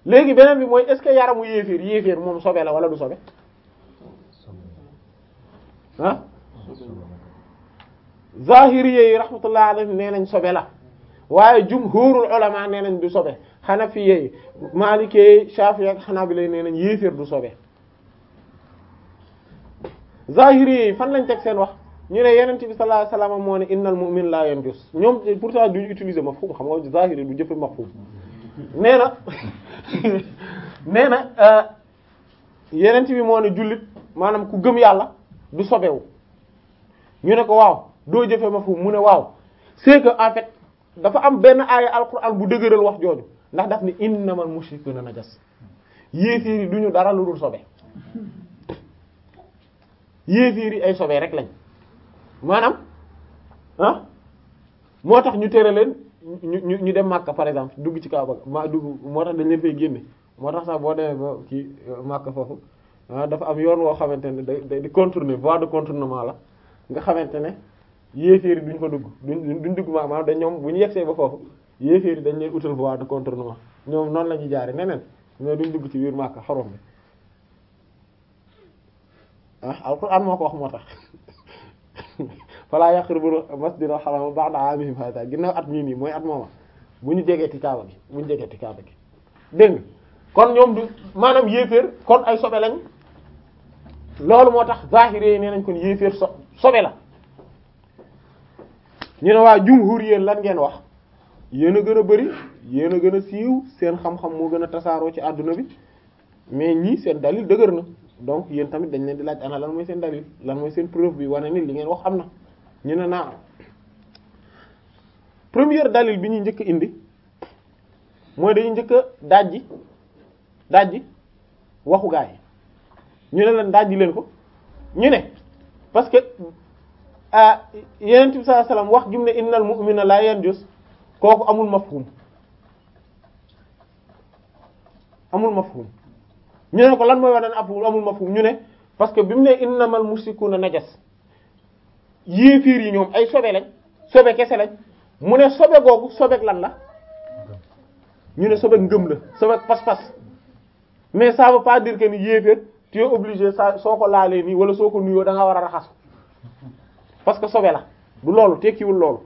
léegi beneen bi mooy est-ce que yaramu yéeféer yéeféer moom sobe la wala du sobe ah zahiri yi rahmatullah alayhi nee nañ sobe la waaye jumhurul ulama nee nañ du sobe hanafi yi maliki yi shafi'i ak hanabila nee nañ yéeféer du sobe zahiri yi fan lañ teg seen wax ñu ne yenent bi sallallahu alayhi wasallam moo ne innal mu'min la yanjus ñoom pourtant duñu utiliser mafhum xam nga zahiri du jëfe mafhum nee na nee na yenent bi moo ne jullit maanaam ku gëm yàlla du sobewu ñu ne ko waaw doo jëfe mafhum mu ne waaw c'est que en fait dafa am benn aaya alquran bu dëgëral wax jooju ndax daf ni innamal mushrikuna najas yéeféer yi duñu dara lu dul sobe yéeféer yi ay sobe rek lañ maanaam ah moo tax ñu tere leen ñu ñu ñu dem Makka par exemple dugg ci Kaaba ma dugg moo tax dañ leen fay génne moo tax sax boo demee ba ci Makka foofu ah dafa am yoon woo xamante ne day di contourner voie de contournement la nga xamante ne yéeféer yi duñ fa dugg duñ duñ dugg maanaam dañ ñoom bu ñu yegsee ba foofu yéeféer yi dañ leen utal voie de contournement ñoom noonu la ñuy jaare neneen mais duñ dugg ci biir Makka xorom bi ah alquran moo ko wax moo tax falaa yaqrabul masjidal haram ba'da 'amihim hadha ginnaaw at mii nii mooy at mooma bu ñu jegeeti kaaba gi bu ñu jegeeti kaaba gi dégg nga kon ñoom du maanaam yéeféer kon ay sobe lañ loolu moo tax zahiri yi nee nañ kon yéeféer so sobe la ñu ne waa jumhur yéen lan ngeen wax yéen a gën a bari yéen a gën a siiw seen xam-xam moo gën a tasaaroo ci àdduna bi mais ñii seen dalil dëgër na donc yéen tamit dañ leen di laaj ana lan mooy seen dalil lan mooy seen preuve bi wane ni li ngeen wax am na ñu ne naa première dalil bi ñuy njëkk indi mooy dañuy njëkk a dajji dajji waxu gaa yi ñu ne leen dajji leen ko ñu ne parce que ah yeneen bi sallallahu alayhi wasallam wax gi mu ne innal mu'mina la yanjus kooku amul mafhum amul mafhum ñu ne ko lan mooy wane ne amul mafhum ñu ne parce que bi mu ne innamal mushrikuna najas yéefiir yi ñoom ay sobe lañ sobe kese lañ mu ne sobe googu sobeek lan la ñu ne sobeek ngëm la sobeek pas-pas mais ça veut pas dire que ni yéeféer tu es obligé sa soo ko laalee nii wala soo ko nuyoo da nga war a raxas parce que sobe la du loolu tekkiwul loolu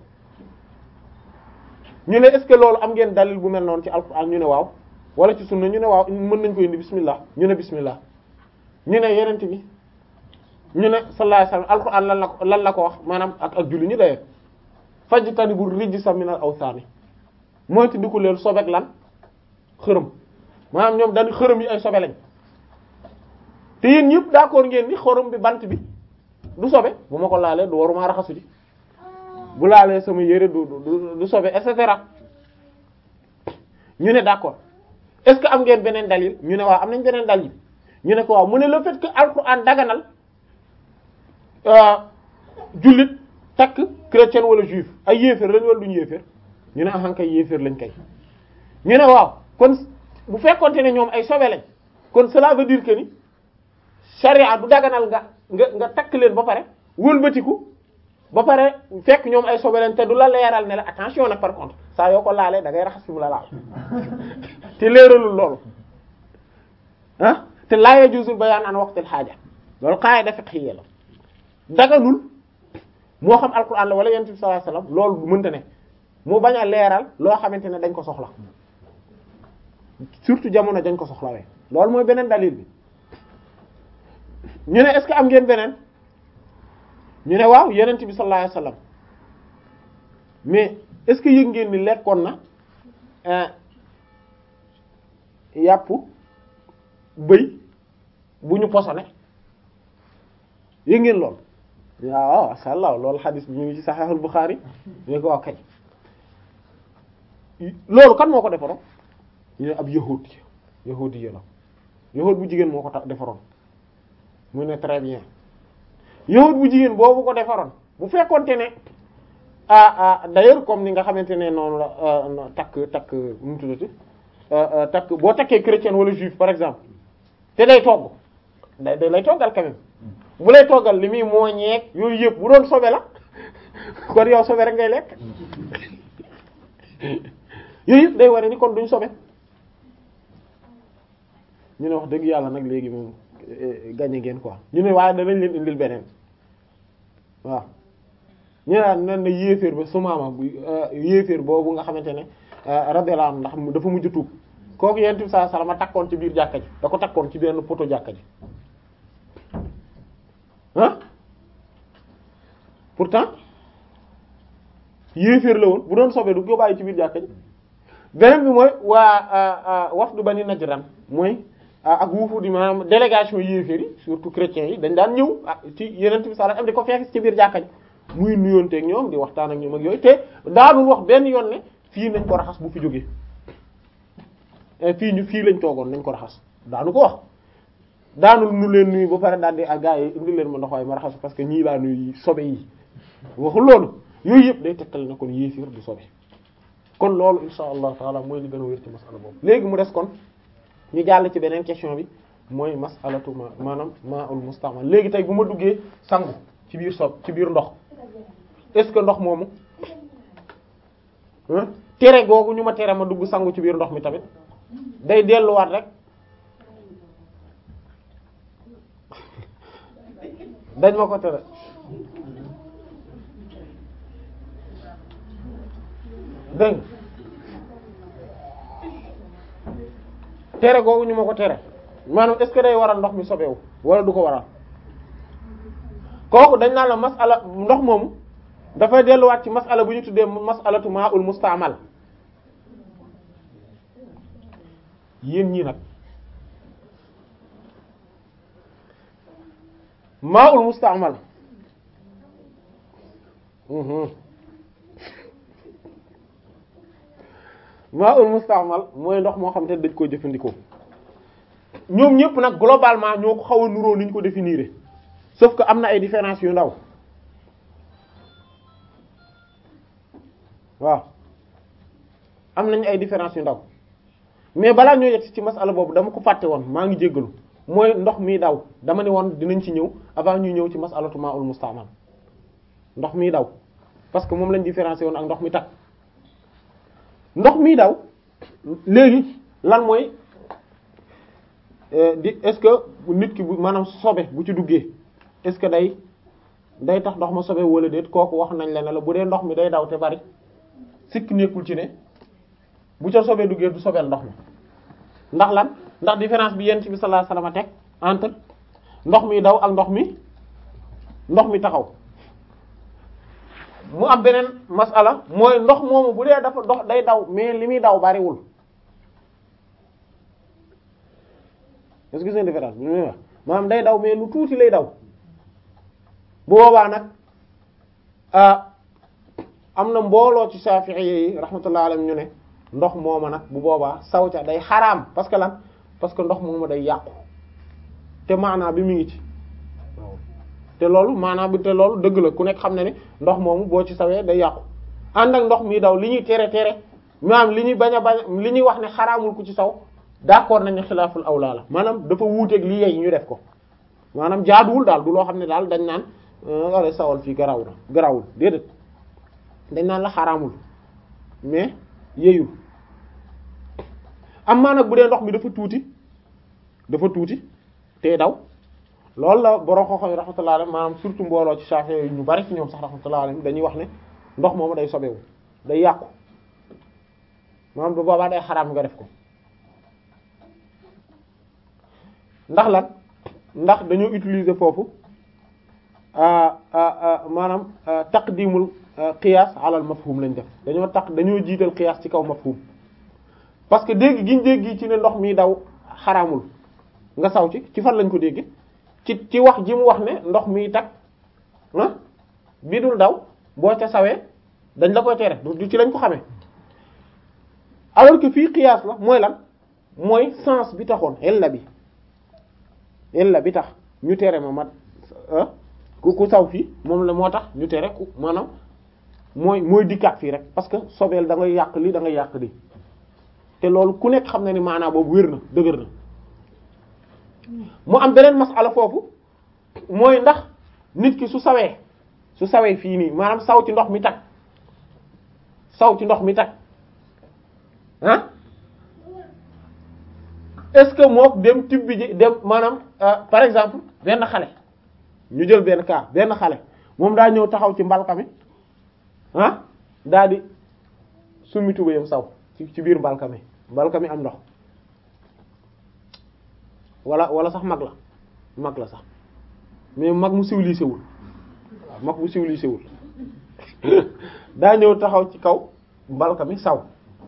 ñu ne est-ce que loolu am ngeen dalil bu mel noonu ci alxuraan ñu ne waaw wala ci sunna ñu ne waaw mën nañ ko indi bismillah ñu ne bismillah ñu ne yenent bi ñu ne sallallahu alayhi wasallam alxuraan lan la ko lan la ko wax maanaam ak ak julli ñu dayee fajtanibu rijsa minal awsaani mooy ti di ko leen sobeek lan xërëm maanaam ñoom dañu xërëm yi ay sobe lañ te yéen ñëpp d'accord ngeen ni xërëm bi bant bi du sobe bu ma ko laalee du waruma raxasu ji bu laalee sama yére du du du sobe et cetera ñu ne d'accord est-ce que am ngeen beneen dalil ñu ne waaw am nañ beneen dalil ñu ne ko waaw mu ne le fait que alxuraan daganal jullit takk chrétien wala juif ay yéeféer lañ wala duñu yéeféer ñu ne ahan kay yéeféer lañ kay ñu ne waaw kon bu fekkonte ne ñoom ay sobe lañ kon cela veut dire que ni charia du daganal nga nga nga takk leen ba pare wëlbatiku ba pare fekk ñoom ay sobe lañ te du la leeral ne la attention nag par contre saa yoo ko laalee da ngay raxas fi mu la laal te leeralul loolu ah te laa yajuuzul bayaan an waqtil haaja loolu qaida fiqhiyya la daganul moo xam alquran la wala yonent bi sallallahu alayhi wasallam loolu mënta ne mu bañ a leeral loo xamante ne dañ ko soxla surtout jamono dañ ko soxlawee loolu mooy beneen dalil bi ñu ne est-ce que am ngeen beneen ñu ne waaw yonent bi sallallahu alayhi wasallam mais est-ce que yëg ngeen ni lekkoon na yàpp bëy bu ñu posone yëg ngeen lool waaw masha Allah loolu xadis bi ñu ngi ci Sahihul Bukhari ñu ko wax kay loolu kan moo ko defaroon ñu ne ab yahud yahudi yi la yahud bu jigéen moo ko tax defaroon mu ne très bien yahud bu jigéen boobu ko defaroon bu fekkonte ne ah ah d'ailleurs comme ni nga xamante ne noonu la takk takk nu mu tuddati takk boo takkee chrétien wala juif par exemple te day togg day day lay toggal quand même bu lay toggal li muy mooñeeg yooyu yëpp bu doon sobe la kon yow sobe rek ngay lekk yooyu yëpp day ware ni kon duñ sobe ñu ne wax dëgg yàlla nag léegi moom gagné ngeen quoi ñu ne waaye danañ leen indil beneen waaw ñu naan nen na yéeféer ba sumaama bu yéeféer boobu nga xamante ne radiyallahu anhu ndax dafa mujj tuub kooku yent bi sallallahu alayhi wasallam takkoon ci biir jàkka ji da ko takkoon ci benn poto jàkka ji ah pourtant yéeféer la woon bu doon sobee du ko bàyyi ci biir jàkka ji beneen bi mooy waa wafdu Bani Najran mooy ak wuufu di maanaam délégation yéeféer yi surtout chrétiens yi dañ daan ñëw ah ci yeneen bi sallallahu alayhi wasallam di ko fekk ci biir jàkka ji muy nuyoonteeg ñoom di waxtaan ak ñoom ak yooyu te daanul wax benn yoon ne fii nañ ko raxas bu fi jógee fii ñu fii lañ toogoon nañ ko raxas daanu ko wax daanul nu leen nuyu ba pare daal di ak gaa yi indi leen ma ndox waaye ma raxas parce que ñii laa nuyu sobe yi waxul loolu yooyu yëpp day tegtal na kon yéefir du sobe kon loolu insha allah taala mooy li gën a wér ci masala boobu léegi mu des kon ñu jàll ci beneen question bi mooy masalatu ma maanaam ma'ul mustamal léegi tey bu ma duggee sangu ci biir sob ci biir ndox est-ce que ndox moomu tere googu ñu ma tere ma dugg sangu ci biir ndox mi tamit day delluwaat rek dañ ma ko tere dégg tere googu ñu ma ko tere maanaam est-ce que day waral ndox mi sobewu wala du ko waral kooku dañ naan la masala ndox moomu dafay delluwaat ci masala bu ñu tuddee masalatu ma'ul musta'mal yéen ñii nag ma'ul musta'mal ma'ul musta'mal mooy ndox moo xam te dañ koy jëfandikoo ñoom ñëpp nag globalement ñoo ko xaw a nuroo ni ñu ko définir sauf que am na ay différences yu ndaw waaw am nañ ay différences yu ndaw mais balaa ñoo yegg ci masala boobu dama ko fàtte woon maa ngi jéggalu mooy ndox mi daw dama ne woon dinañ ci ñëw avant ñuy ñëw ci masalatu ma'ul musta'mal ndox mi daw parce que moom lañ différencier woon ak ndox mi tag ndox mi daw léegi lan mooy di est-ce que nit ki bu maanaam sobe bu ci duggee est-ce que day day tax ndox ma sobe wala déet kooku wax nañ la ne la bu dee ndox mi day daw te bari sikk nekkul ci ne bu ca sobee duggee du sobeel ndox mi ndax lan ndax différence bi yent bi sallallahu alayhi wasallam teg entre ndox mi daw ak ndox mi ndox mi taxaw mu am beneen masala mooy ndox moomu bu dee dafa ndox day daw mais li muy daw bariwul est-ce que c'est une différence bi muy wax maanaam day daw mais lu tuuti lay daw bu boobaa nag am na mbooloo ci Shafi'i yi rahmatullah alayhim ñu ne ndox mooma nag bu boobaa saw ca day xaraam parce que lan parce que ndox mooma day yàqu te maanaa bi mu ngi ci te loolu maanaa bi te loolu dëgg la ku nekk xam ne ne ndox moomu boo ci sawee day yàqu ànd ak ndox mi daw li ñuy tere tere maanaam li ñuy bañ a bañ li ñuy wax ne xaraamul ku ci saw d'accord nañ ne xilaaful awlaa la maanaam dafa wuuteeg li yey ñu def ko maanaam jaaduwul daal du loo xam ne daal dañ naan wala sawal fii garaw na garawul déedéet dañ naan la xaraamul mais yeyul am maa nag bu dee ndox mi dafa tuuti dafa tuuti te daw loolu la borom xoxo yi rahmatullah alayhi maanaam surtout mbooloo ci Shafi'i yi ñu bari ci ñoom sax rahmatullah alayhi dañuy wax ne ndox moomu day sobewu day yàqu maanaam bu boobaa day xaraam nga def ko ndax lan ndax dañoo utiliser foofu maanaam taqdimul qiyaas alal mafhum lañ def dañoo tax dañoo jiital qiyaas ci kaw mafhum parce que dégg giñ dégg ci ne ndox mi daw xaraamul nga saw ci ci fan lañ ko dégg ci ci wax ji mu wax ne ndox mi tag ah bi dul daw boo ca sawee dañ la koy tere du ci lañ ko xamee alors que fii qiyaas la mooy lan mooy sens bi taxoon ella bi ella bi tax ñu tere ma mat ku ku saw fii moom la moo tax ñu tere ku maanaam mooy mooy dikkaat fii rek parce que sobeel da ngay yàq li da ngay yàq li te loolu ku nekk xam na ni maanaam boobu wér na dëgër na mu am beneen masala foofu mooy ndax nit ki su sawee su sawee fii nii maanaam saw ci ndox mi tag saw ci ndox mi tag ah est-ce que mook dem tibbi ji dem maanaam par exemple benn xale ñu jël benn cas benn xale moom daa ñëw taxaw ci mbalka mi ah daa di summi tubéyam saw ci ci biir mbalka mi mbalka mi am ndox wala wala sax mag la mag la sax mais mag mu civilisé wul waaw mag mu civilisé wul daa ñëw taxaw ci kaw mbalka mi saw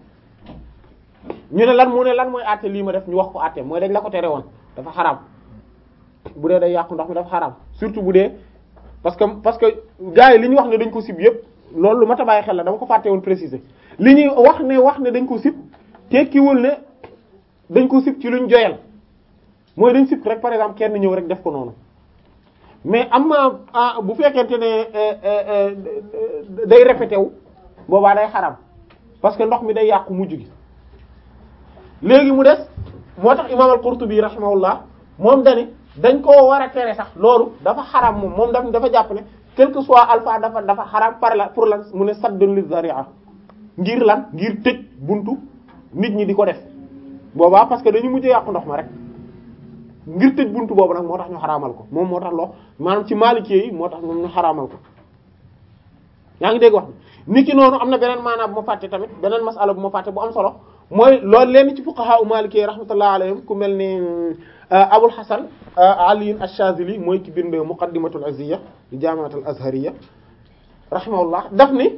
ñu ne lan mu ne lan mooy àtte lii ma def ñu wax ko àtte mooy dañ la ko tere woon dafa xaraam bu dee day yàqu ndox mi dafa xaraam surtout bu dee parce que parce que gars yi li ñu wax ne dañ ko sib yépp loolu lu mat a bàyyi xel la dama ko fàtte woon préciser li ñuy wax ne wax ne dañ ko sib tekkiwul ne dañ ko sib ci luñ joyal mooy dañ sib rek par exemple kenn ñëw rek def ko noonu mais am na bu fekkente ne day répété wu boobaa day xaraam parce que ndox mi day yàqu mujj gi léegi mu des moo tax imam al-Qurtubi rahimahullah moom dani dañ koo war a tere sax loolu dafa xaraam moom moom daf dafa jàpp ne quel que soit alpha dafa dafa xaraam par la pour lan mu ne saddun li zari'a ngir lan ngir tëj buntu nit ñi di ko def boobaa parce que dañu mujj yàqu ndox ma rek ngir tëj buntu boobu nag moo tax ñu xaraamal ko moom moo tax loo maanaam ci Maliki yi moo tax moom ñu xaraamal ko yaa ngi dégg wax ni ki noonu am na beneen maanaam bu ma fàtte tamit beneen masala bu ma fàtte bu am solo mooy loolu leen ci fuqaha u Maliki yi rahmatullah alayhim ku mel ni Abul Hasan Ali ash-Shazili mooy ki bind Muqaddimatul Izziya di Jaami'atul Azhariyya rahimahullah daf ni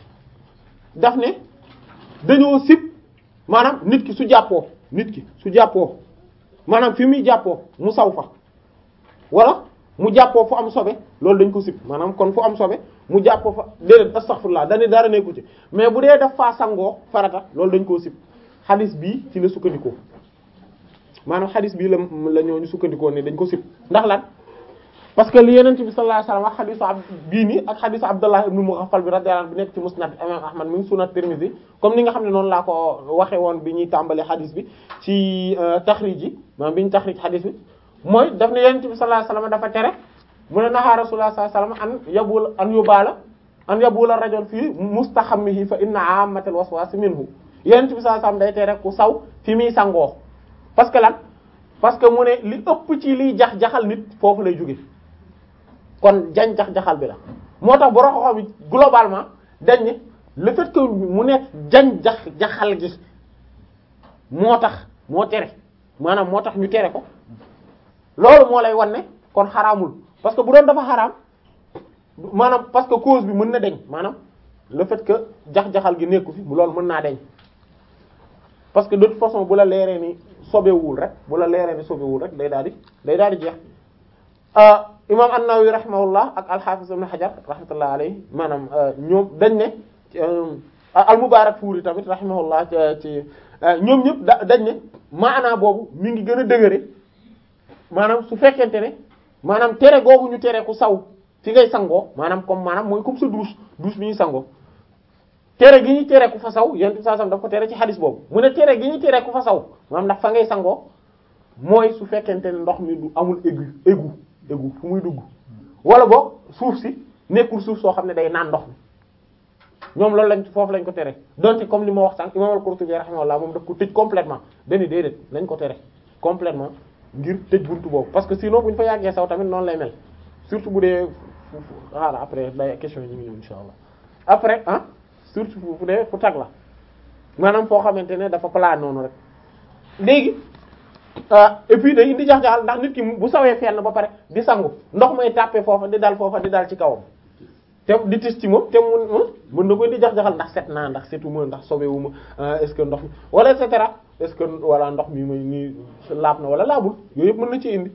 daf ne dañoo sib maanaam nit ki su jàppoo nit ki su jàppoo maanaam fi muy jàppoo mu saw fa wala mu jàppoo fu am sobe loolu dañ ko sib maanaam kon fu am sobe mu jàppoo fa déedéet astaghfirullah dañu dara nekku ci mais bu dee daf faa sangoo farata loolu dañ koo sib xadis bii ci la sukkandikoo maanaam xadis bii la la ñooñu sukkandikoo ne dañ ko sib ndax lan parce que li yeneen bi sallallahu alayhi wasallam wax xadisu ab bii nii ak xadisu Abdullah ibn Mughaffal bi radiyallahu anhu bi nekk ci musnad imam Ahmad mi ngi sunat Tirmidhi comme ni nga xam ne noonu laa ko waxe woon bi ñuy tàmbali xadis bi ci taxrij yi maanaam bi ñu taxrij xadis bi mooy daf ne yeneen bi sallallahu alayhi wasallam dafa tere mu ne nahaa rasulullah sallallahu alayhi wasallam an yabul an yubala an yabula rajul fii mustahammihi fa inna ammatal waswas minhu yeneen bi sallallahu alayhi wasallam day tere ku saw fi muy sangoo parce que lan parce que mu ne li ëpp ci liy jax jaxal nit foofu lay jóge kon jañ jax jaxal bi la moo tax borom xam bi globalement dañ ne le fait que mu nekk jañ jax jaxal gi moo tax moo tere maanaam moo tax ñu tere ko loolu moo lay wan ne kon xaraamul parce que bu doon dafa xaraam maanaam parce que cause bi mën na deñ maanaam le fait que jax jaxal gi nekku fi loolu mën naa deñ parce que de toute façon bu la leeree ni sobewul rek bu la leeree ni sobewul rek day daal di day daal di jeex imam an-Nawawi rahimahullah ak al-Hafiz ibn Hajar rahmatullah alayhi maanaam ñoom dañ ne al-Mubarakfuri tamit rahimahullah ci ñoom ñëpp da dañ ne maanaa boobu mi ngi gën a dëgëre maanaam su fekkente ne maanaam tere googu ñu tere ku saw fi ngay sangoo maanaam comme maanaam mooy comme sa douche douche bi ñuy sangoo tere gi ñu tere ku fa saw yent saa sam daf ko tere ci xadis boobu mu ne tere gi ñu tere ku fa saw maanaam ndax fa ngay sangoo mooy su fekkente ne ndox mi du amul aigu aigu aigu fu muy dugg wala boog suuf si nekkul suuf soo xam ne day naan ndox mi ñoom loolu lañ foofu lañ ko tere donte comme li ma wax sànq imam al-Qurtubi rahimahullah moom daf ko tëj complètement dañu déedéet lañ ko tere complètement ngir tëj buntu boobu parce que sinon bu ñu fa yàggee saw tamit noonu lay mel surtout bu dee voilà après day question yi ñu ngi ñëw insha allah après ah surtout fu dee fu tag la maanaam foo xamante ne dafa plat noonu rek léegi et puis day indi jax-jaxal ndax nit ki bu sawee fenn ba pare di sangu ndox may tàppe foofa di dal foofa di dal ci kawam te di tis ci moom te mun mën na koy di jax-jaxal ndax set naa ndax setuma ndax sobewuma est-ce que ndox mi wala et cetera est-ce que wala ndox mi may nii laab na wala laabul yooyu yëpp mën na ci indi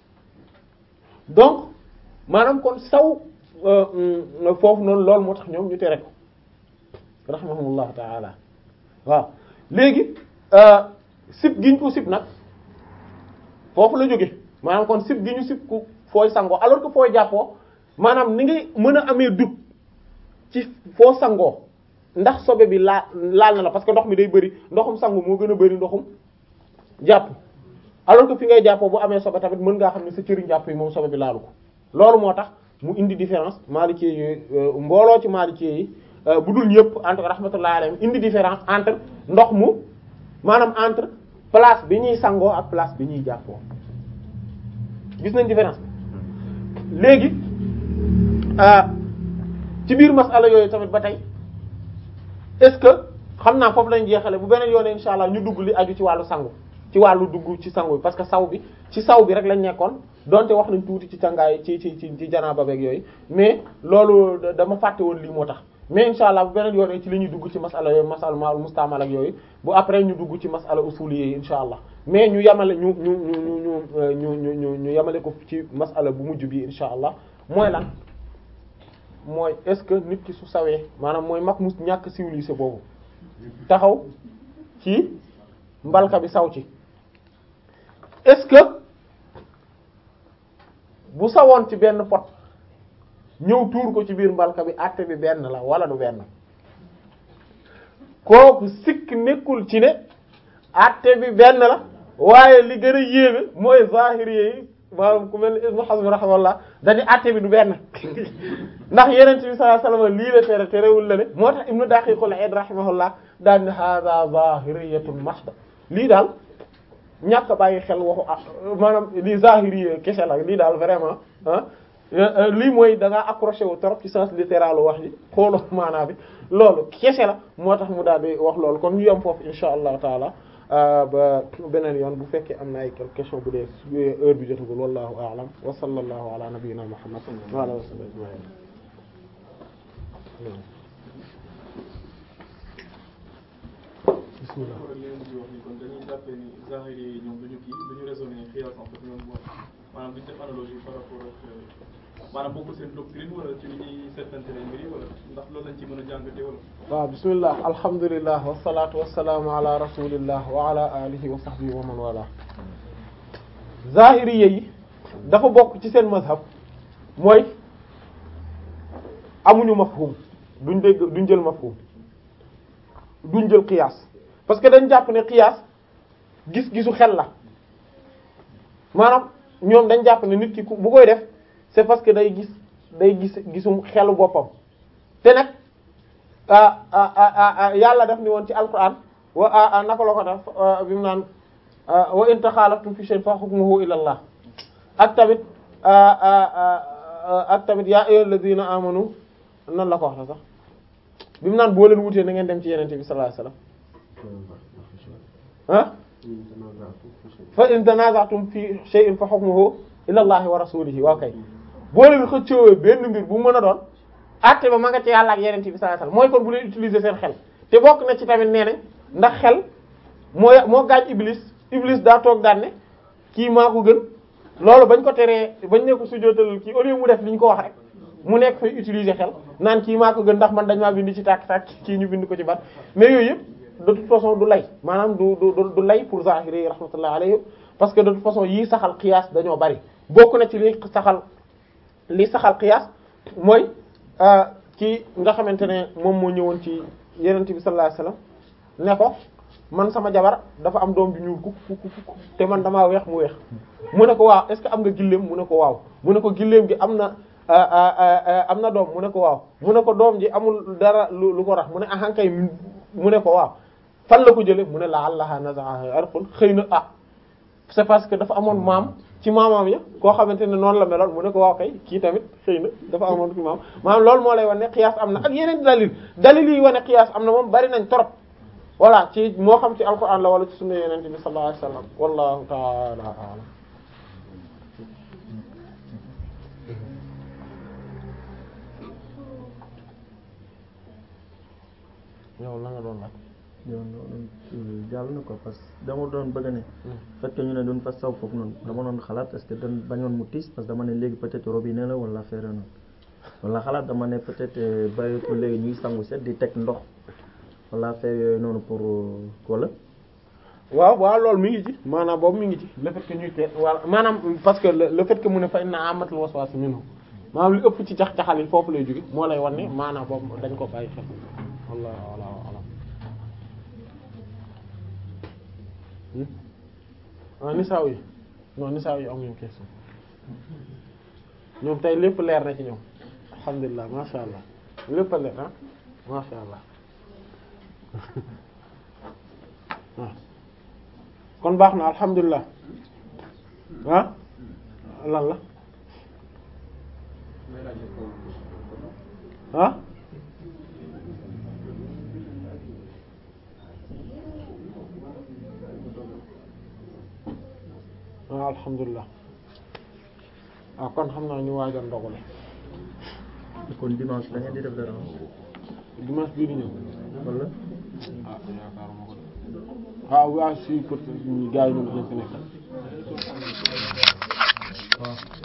donc maanaam kon saw foofu noonu loolu moo tax ñoom ñu tere ko rahimahumullahu taala waaw léegi sib giñ ko sib nag foofu la jóge maanaam kon sib gi ñu sib ku fooy sangoo alors que fooy jàppoo maanaam ni ngay mën a amee dut ci foo sangoo ndax sobe bi laa laal na la parce que ndox mi day bëri ndoxum sangu moo gën a bëri ndoxum jàpp alors que fi ngay jàppoo bu amee sobe tamit mën ngaa xam ne sa cëriñ jàpp yi moom sobe bi laalu ko loolu moo tax mu indi différence Maliki yi mbooloo ci Maliki yi bu dul ñëpp entre rahmatullahi alayhim indi différence entre ndox mu maanaam entre place bi ñuy sangoo ak place bi ñuy jàppoo gis nañ différence léegi ci biir masala yooyu tamit ba tey est-ce que xam naa foofu lañ jeexale bu beneen yoon insha allah ñu dugg li aju ci wàllu sangu ci wàllu dugg ci sangu bi parce que saw bi ci saw bi rek lañ nekkoon donte wax nañ tuuti ci cangaay ci ci ci ci janaaba beeg yooyu mais loolu dama fàtte woon lii moo tax mais insha allah bu beneen yoon ci li ñuy dugg ci masala yooyu masala maal mustamal ak yooyu bu après ñu dugg ci masala usul yi insha allah mais ñu yamale ñu ñu ñu ñu ñu ñu ñu ñu yamale ko ci masala bu mujj bi insha allah mooy lan mooy est-ce que nit ki su sawee maanaam mooy mag mu ñàkk civilisé boobu taxaw ci mbalka bi saw ci est-ce que bu sawoon ci benn pot ñëw tuur ko ci biir mbalka bi àtte bi benn la wala du benn kooku sikk nekkul ci ne àtte bi benn la waaye li gën a yéeme mooy zahiri yi maanaam ku mel ni Ibn Hazm rahimahullah dañu àtte bi du benn ndax yeneen bi sallallahu alayhi wasallam lii la tere terewul la ne moo tax Ibn Daqiqul Eid rahimahullah daan ne hada zahiriyatun mahda lii daal ñàkk bàyyi xel waxu ah maanaam lii zahiri kese la lii daal vraiment ah lii mooy da ngaa accroché wu trop ci sens littéral wax ji xooloo maanaa bi loolu kese la moo tax mu daal di wax loolu kon ñu yem foofu insha allahu taala ba beneen yoon bu fekkee am na ay quelques questions bu dee heure bi jotagul wallahu a'lam wa sallallahu ala nabiyyina muhammad wa ala alihi wa sahbihi ajma'in bismillah leen di wax ni kon dañuy jàppee ni zahiri yi ñoom duñu kii duñu raisonner xiyaas en fait ñoom mooy maanaam duñu def analogie par rapport ak maanaam bokkul seen doctrine wala ci li ñuy seetante lañ mbiri wala ndax loolu lañ ci mën a jàngatee wala waaw bismillah alhamdulillah wassalatu wassalaamu ala rasulillah wa ala alihi wa sahbihi wa man wala zahiri yi dafa bokk ci seen mazhab mooy amuñu mafhum duñ dégg duñ jël mafhum duñ jël qiyaas parce que dañ jàpp ne qiyaas gis-gisu xel la maanaam ñoom dañ jàpp ne nit ki ku bu koy def c'est parce que day gis day gis gisum xelu boppam te nag ah ah ah yàlla def ni woon ci alquran wa ah naka la ko def bi mu naan wa in taxaalaftum fi shay'in fa hukmuhu ila Allah ak tamit ak tamit yaa ayyuhal ladina amanu nan la ko wax la sax bi mu naan boo leen wutee na ngeen dem ci yenente bi sallallahu alayhi wasallam ah fa in tanaza'tum fi shay'in fa hukmuhu ila Allah wa rasulihi waaw kay boo leen xëccoo benn mbir bu mën a doon àtte ba ma nga ci yàlla ak yenente bi sallallahu alayhi wasallam mooy kon bu leen utiliser seen xel te bokk na ci tamit nee nañ ndax xel moo moo gaañ iblis iblis daa toog daan ne kii maa ko gën loolu bañ ko teree bañ ne ko sujjóotal kii au lieu mu def li ñu ko wax rek mu nekk fay utiliser xel naan kii maa ko gën ndax man dañ maa bind ci tàkk tàkk kii ñu bind ko ci bat mais yooyu yëpp de toute façon du lay maanaam du du du lay pour zahiri yi rahmatullah alayhi parce que de toute façon yii saxal qiyaas dañoo bari bokk na ci li saxal li saxal qiyaas mooy kii nga xamante ne moom moo ñëwoon ci yenent bi sallallahu alayhi wasallam ne ko man sama jabar dafa am doom bi ñuul kuk kuk kuk te man damaa weex mu weex mu ne ko waaw est-ce que am nga gilleem mu ne ko waaw mu ne ko gilleem gi am na am na doom mu ne ko waaw mu ne ko doom ji amul dara lu lu ko rax mu ne ahankay mu ne ko waaw fan la ko jële mu ne la allaha nazaha arqul xëy na ah c'est parce que dafa amoon maam ci maamam ya koo xamante ne noonu la meloon mu ne ko waaw kay kii tamit xëy na dafa amoon ci maam maanaam loolu moo lay wane ne qiyaas am na ak yeneen dalil dalil yi wane qiyaas am na moom bari nañ trop voilà ci moo xam ci alquran la wala ci sunna yeneen bi sallallahu alayhi wasallam wallahu ta'ala a'lam yow la nga doon laaj yow noonu jàll na ko parce que dama doon bëgg ne fekk ñu ne doon fa saw foofu noonu dama doon xalaat est-ce que dañ bañoon mu tiis parce que dama ne léegi peut-être robinet la wala affaire noonu wala xalaat dama ne peut-être bàyyi ko léegi ñuy sangu set di teg ndox wala affaire yooyu noonu pour wala waaw waaw loolu mi ngi ci maanaam boobu mi ngi ci le fait que ñuy teel wala maanaam parce que le fait que mu ne fa inna amatul waswas minhu maanaam li ëpp ci cax caxal yi foofu lay jóge moo lay wan ne maanaam boobu dañ ko bàyyi xel wallah wala alam ah nisaaw yi non nisaaw yi amuñu question ñoom tey lépp leer na ci ñoom alhamdulilah masha allah lépp a leer ah masha allah waaw kon baax na alhamdulilah ah lan la ah ah alhamdulilah ah kon xam naa ñu waajal ndogale kon dimanche da ngeen di def dara dimanche bii di ñëw wala ah yaakaaruma ko de ah waaw si peut-être gars yi ñu ngi fi nekk waaw